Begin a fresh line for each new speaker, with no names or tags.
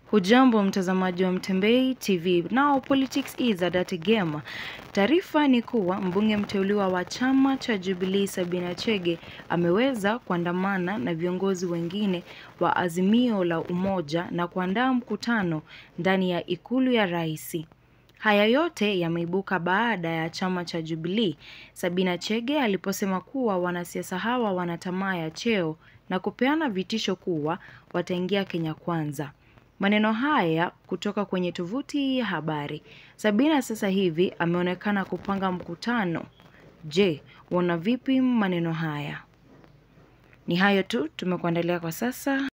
Hujambo mtazamaji wa Mtembei TV. Now politics is a dirty game. Taarifa ni kuwa mbunge mteuliwa wa chama cha Jubilee Sabina Chege ameweza kuandamana na viongozi wengine wa Azimio la Umoja na kuandaa mkutano ndani ya ikulu ya rais. Haya yote yameibuka baada ya chama cha Jubilee Sabina Chege aliposema kuwa wanasiasa hawa wana tamaa ya cheo na kupeana vitisho kuwa wataingia Kenya Kwanza. Maneno haya kutoka kwenye tovuti ya habari. Sabina sasa hivi ameonekana kupanga mkutano. Je, wana vipi maneno haya? Ni hayo tu tumekuandalia kwa sasa.